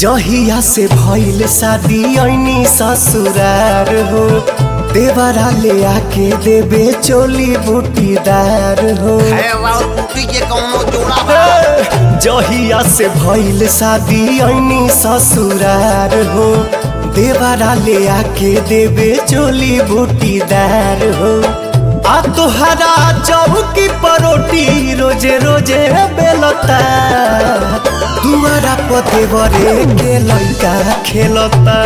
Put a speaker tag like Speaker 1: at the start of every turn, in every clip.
Speaker 1: जहिया से भइल शादी ऐनी ससुरार हो देवरा ले आके देबे चोली बूटीदार हो
Speaker 2: है और बूटी के कौनो जोड़ा बा
Speaker 1: जहिया से भइल शादी ऐनी ससुरार हो देवरा ले आके देबे चोली बूटीदार हो आ तोहरा चौकी परोटी रोजे रोजे बेलता दुआरा पते बरे के लइका खेलता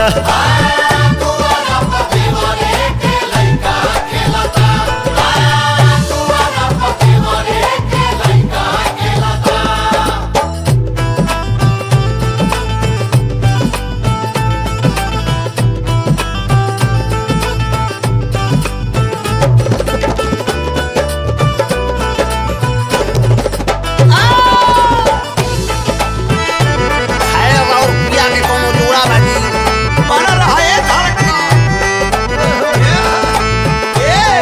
Speaker 2: है और पिया के कौनो जोड़ा बा जी बना रहा है धड़का ए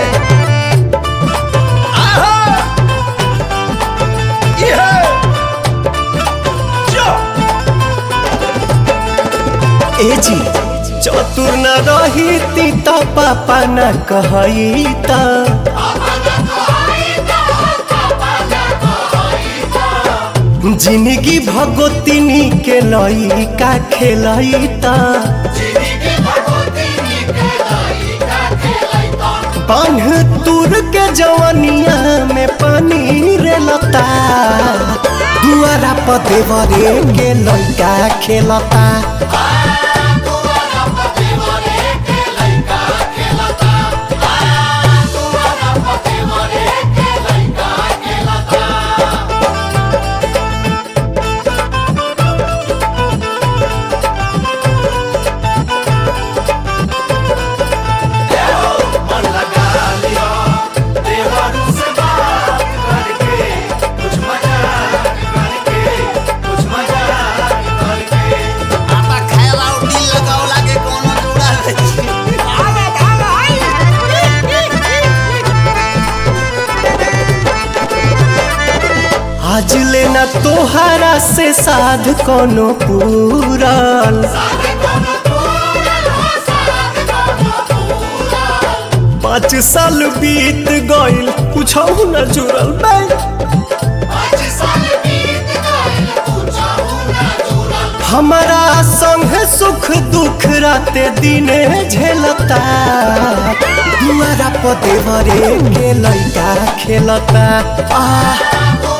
Speaker 2: आहा ये जो
Speaker 1: ए जी चतुर न रही ती त पापा न कहई त जिंदगी भगोतिनी के लइका खेलई त बांध तुर के जवनिया में पानी रे लता दुआरा पते बरे के लइका खेलता
Speaker 2: आता खाएला और दिल लगावला के कौनो जोड़ा बा जी आवा भागा
Speaker 1: आज लेना तोहरा से साध कोनो पूरल पाँच साल बीत गइल कुछ न जुड़ल बे हमारा संग सुख दुख राते दिने झेलता दुआरा पते भरे के लइका खेलता आ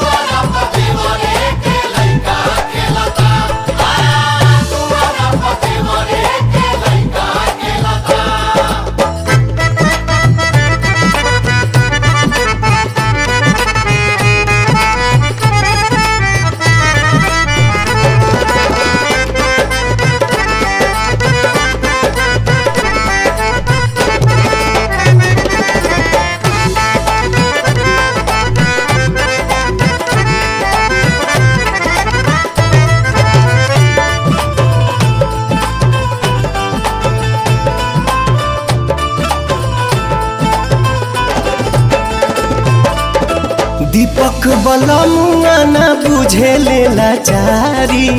Speaker 1: दीपक बलमुआ न बुझे लेला चारी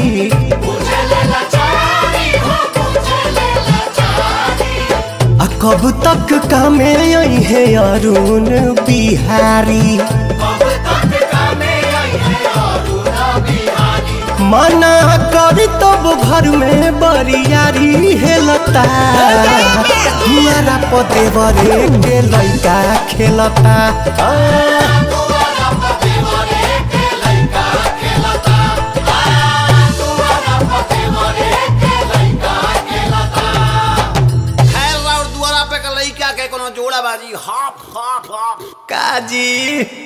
Speaker 1: आ कब तक कामे आई है अरुण बिहारी मना कर तब घर में बरियारी हेलता दुआरा पते बरे के लइका खेलता आ,
Speaker 2: खाएला और दुआरा पे के लइका के कौनो जोड़ा बाजी हाफ हाफ हाफ
Speaker 1: काजी